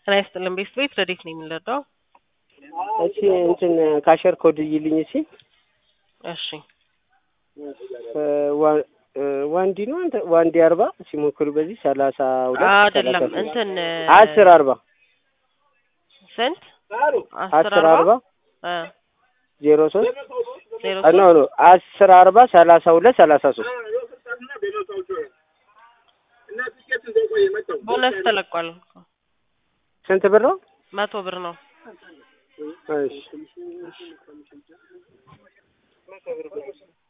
ጤና ይስጥልን ቤት ቤት ረዴት ነው የምንረዳው? እሺ እንትን ካሸር ኮድ ይልኝ እሺ እሺ ዋንዲ ነው አንተ ዋንዲ አርባ ሲሞክሩ በዚህ ሰላሳ ሁለት አይደለም እንትን አስር አርባ ስንት አስር አርባ እ ዜሮ ሶስት ዜሮ ኖ ኖ አስር አርባ ሰላሳ ሁለት ሰላሳ ሶስት ቦነስ ተለቋል። ስንት ብር ነው? መቶ ብር ነው። እሺ